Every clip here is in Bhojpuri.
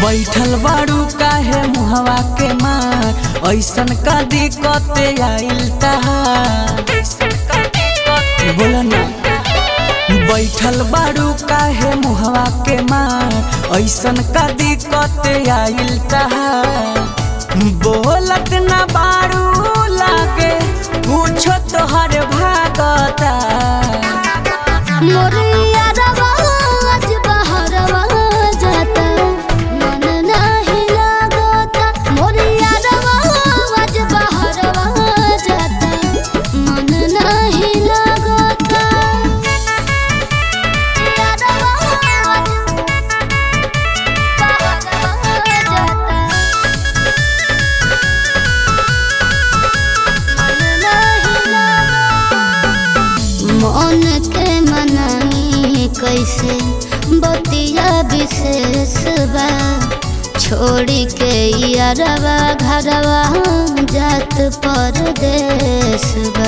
बैठल बाड़ू काहे मुहवा के मार ऐसन का दिक्कत आइल तहार बोला ना बैठल बाड़ू काहे मुहवा के मार ऐसन का दिक्कत आइल तहार बोलत ना बाड़ू लागे पूछो तोहर भागता मोरिया रवाज बहरवा जाता मन नाही लागता मोरिया रवाज बहरवा जाता मन नाही लागता मोरिया रवाज बहरवा जाता मन नाही लागता मन के मनाई कैसे बतिया विशेष बा छोड़ी के यारवा घरवा जात परदेश बा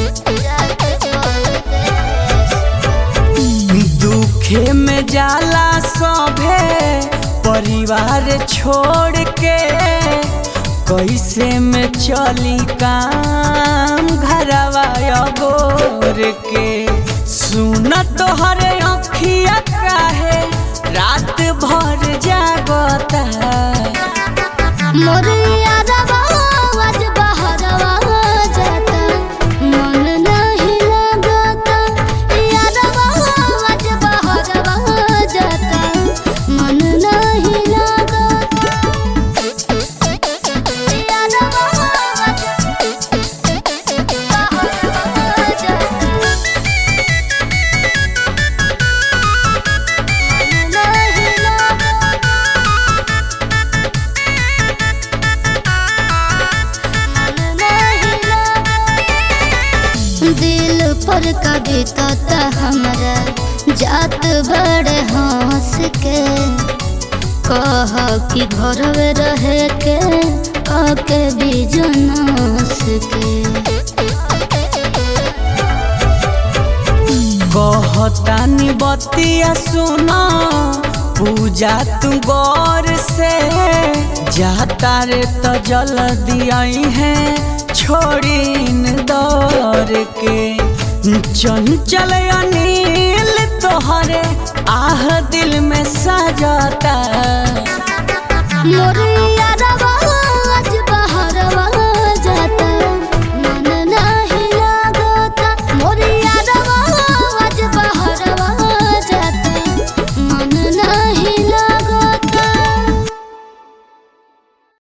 दुखे में जाला सभे परिवार छोड़ के कैसे में चली काम घरवा गोर के सुन तोहरे अखिया काहे रात भर जागता मोरिया रवाज बहरवा जाता मन नहीं लागता यारवा आज बहरवा जाता मन नहीं लागता यारवा आज बहरवा जाता मन नहीं लागता दिल पर कविता हमरा जात बड़े हंस के कह कि घर में रहे के आके बिजनस के कहतानी बतिया सुना पूजा तू गौर से जाता रे तो जल दियाई है छोड़ीन दौर के चंचल अनिल तोहरे आह दिल में सजाता मोर